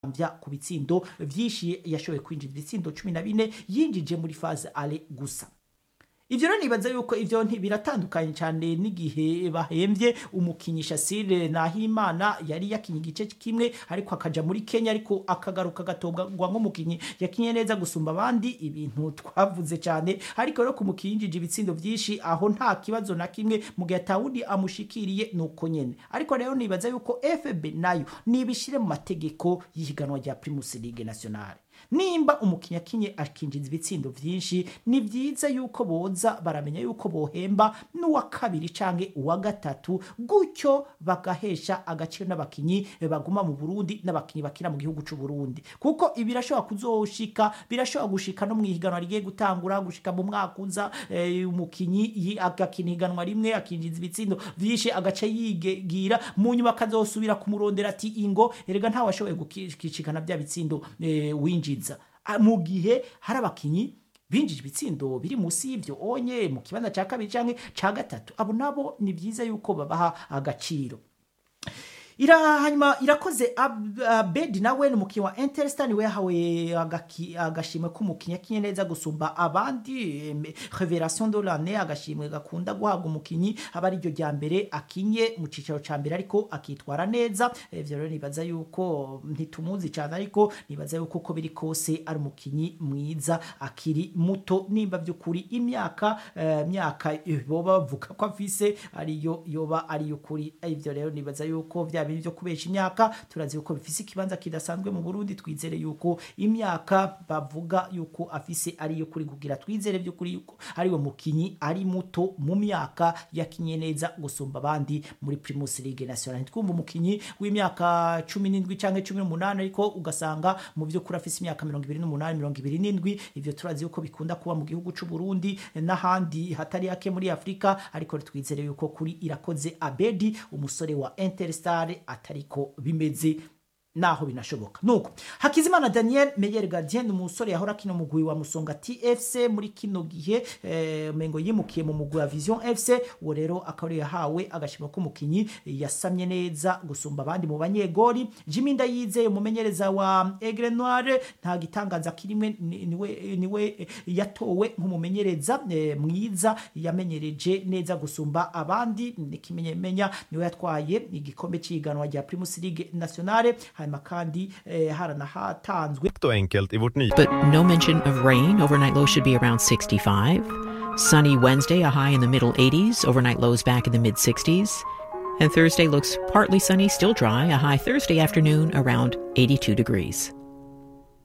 vya ku bitsindo vyinshi yashoboye kwinjiza ibitsindo cumi na bine yinjije muri faze ale gusa ivyo rero nibaza yuko ivyo biratandukanye cyane n'igihe bahembye umukinyi Shasire Nahimana yari yakinye igice kimwe ariko akaja muri Kenya ariko akagaruka gatobwa nk'umukinyi yakinye neza gusumba abandi ibintu twavuze cyane ariko rero kumukinjije ibitsindo vyinshi aho nta kibazo na kimwe mu gihe atawundi amushikiriye nuko nyene ariko rero nibaza yuko FB nayo nibishire mu mategeko y'ihiganwa rya Primus League Nationale nimba umukinnyi akinye akinjiza ibitsindo vyinshi ni vyiza yuko boza baramenya yuko bohemba n'uwa kabiri canke uwa gatatu gutyo bagahesha agaciro n'abakinyi baguma mu Burundi n'abakinyi bakina mu gihugu c'u Burundi kuko ibi birashobora kuzoshika birashobora gushika no mwihiganwa rigiye gutangura gushika mu mwaka uza eh, umukinyi agakina higanwa rimwe akinjiza ibitsindo vyinshi agaca yigira mu nyuma akazosubira kumurondera ati ingo erega ntawashoboye gukishikana bya bitsindo eh, winjiza mu gihe hari abakinyi binjije ibitsindo biri munsi y'ivyo onye mu kibanza ca kabiri canke ca gatatu abo nabo ni vyiza yuko babaha agaciro ira hanyuma irakoze abedi nawe ni umukinnyi wa Interstar niwe yahawe agashimwe k'umukinnyi akinye neza gusumba abandi revelation de l'année agashimwe gakunda guhabwa umukinnyi aba ari ryo rya mbere akinye mu cicaro ca mbere ariko akitwara neza ivyo rero nibaza yuko ntitumuzi cyane ariko nibaza yuko uko biri kose ari umukinnyi mwiza akiri muto nimba vy'ukuri imyaka uh, myaka boba bavuga ko afise ariyo yoba ariyo kuri ivyo rero nibaza yuko vya bintu byo kubesha imyaka turazi yuko bifise ikibanza kidasanzwe mu Burundi twizere yuko imyaka bavuga yuko afise ariyo kuri kugira twizere by'ukuri yuko ariwe mukinyi ari muto mu myaka yakinye neza gusumba abandi muri Primus League Nationale twumva umukinyi w'imyaka 17 canke 18 ariko ugasanga mu byo kuri afise imyaka 28 27 ivyo turazi yuko bikunda kuba mu gihugu c'u Burundi n'ahandi hatari yake muri Afrika ariko twizere yuko kuri irakoze Abedi umusore wa Interstar atariko bimeze naho binashoboka nuko hakizimana daniel meyer gardien umusore yahora kino mugwi wa musonga tfc muri kino gihe eh, mengo yimukiye mu mugwi wa vision fc uwo rero akaba yahawe agashima k'umukinyi yasamye neza gusumba abandi mu banyegori jimmy ndayizeye umumenyereza wa egre noire nta gitangaza kirimwe niwe, niwe yatowe nk'umumenyereza eh, mwiza yamenyereje neza gusumba abandi nikimenyemenya niwe yatwaye igikombe cy'iganwa rya primus league nationale hanyuma kandi eh, haranahatanzwe enkelt i vårt nya But no mention of rain. Overnight low should be around 65. Sunny Wednesday, a high in the middle 80s. Overnight lows back in the mid 60s. And Thursday looks partly sunny, still dry. A high Thursday afternoon around 82 degrees.